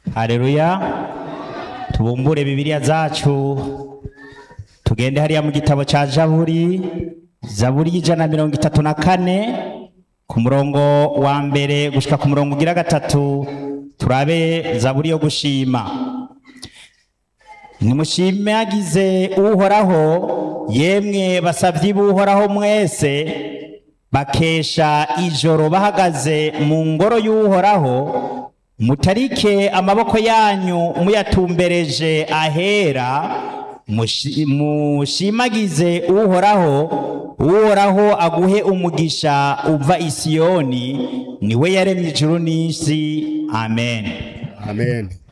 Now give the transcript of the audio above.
hareruya tubumbure bibiliya zacu tugende hariya mu gitabo cya zaburi zaburi y'ijana na mirongo itatu na kane ku murongo wa mbere gushika ku murongo ugira gatatu turabe zaburi yo gushima nimushimagize uhoraho yemwe basavyi b'uhoraho mwese bakesha ijoro bahagaze mu ngoro y'uhoraho mutarike amaboko yanyu muyatumbereje ahera mushi- mushimagize uhoraho uhoraho aguhe umugisha uva isiyoni niwe yaremye ijuru n'isi amen amen